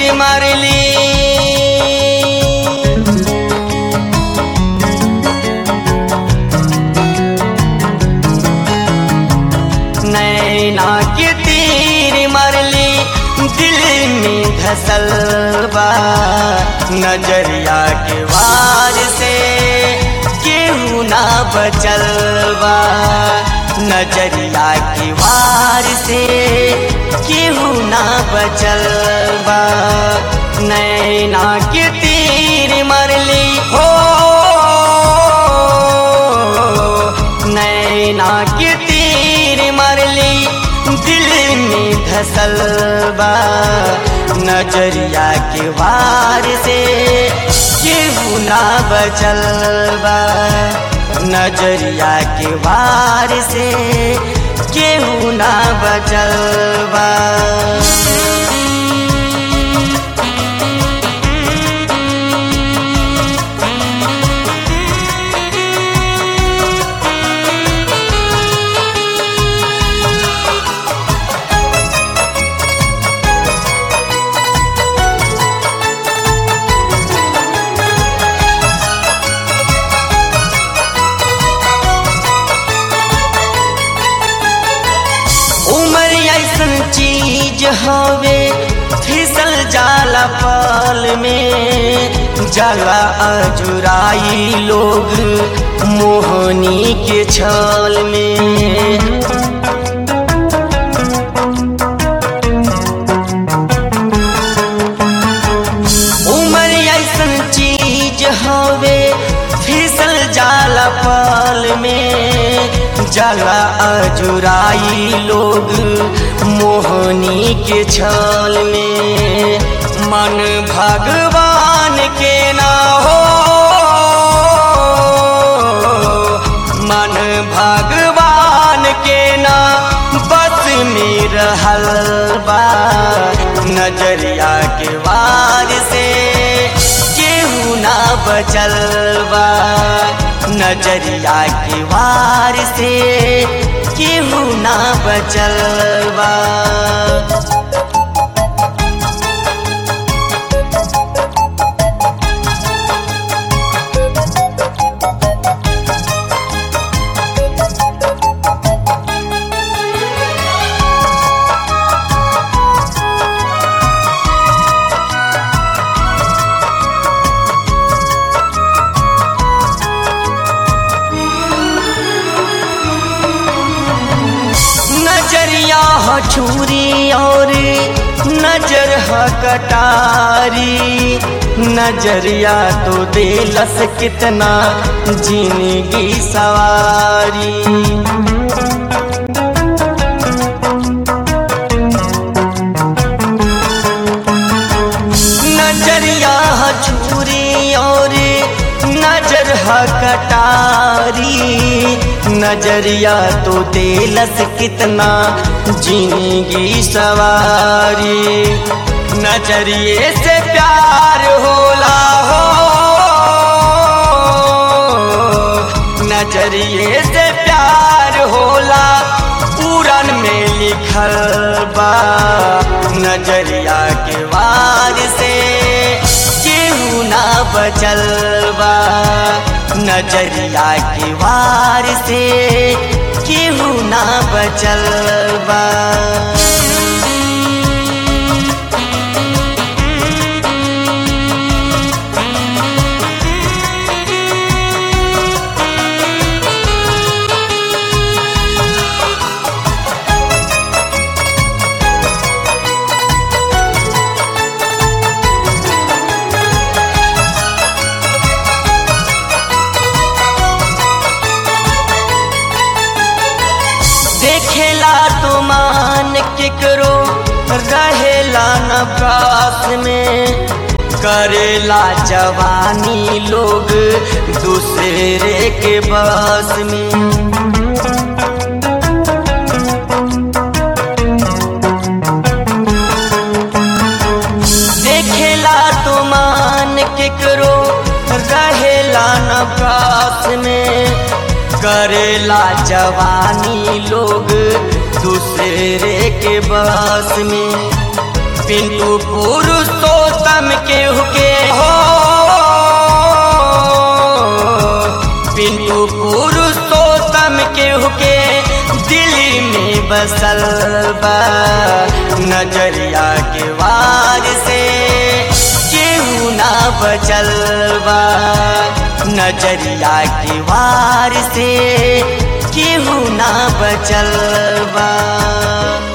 तीर मारली नैना के तीर मरली दिल में धसल बा नजरिया के वार से केहू ना बचल बा नजरिया के वार से केहू ना बचल बा नैना के तीर मरली हो नैना के तीर मरली दिल में धसल बा नजरिया के वार से केहू ना बचल बा नजरिया के वार से केहू ना बचल बा उमर ऐसन चीज हवे फिसल जाला पल में जाला अजुराई लोग मोहनी के छल में उमर ऐसन चीज हवे फिसल जाला पल में जाला अजुराई लोग मोहनी के छल में मन भगवान के ना हो मन भगवान के ना बस में रहल बा नजरिया के वार से केहू ना बचल बा नजरिया के वार से केहू ना बचल बा नजरिया ह छुरी और नजर ह कटारी नजरिया तो दिलस कितना जिंदगी सवारी नजरिया ह छुरी और नजर ह कटारी नजरिया तो दिलस कितना जिंदगी सवारी नजरिए से प्यार होला हो नजरिए से प्यार होला पूरन में लिखल बा नजरिया के वार से केहू ना बचल बा नजरिया के वार से केहू ना बचल बा देखेला तो मान केकरो रहेला न पास में करेला जवानी लोग दूसरे के बस में देखेला तो मान केकरो रहेला न पास में करेला जवानी लोग दूसरे के बस में पिंटू पुरुषों बसल बा नजरिया के वार से केहू ना बचल बा नजरिया के वार से केहू ना बचल बा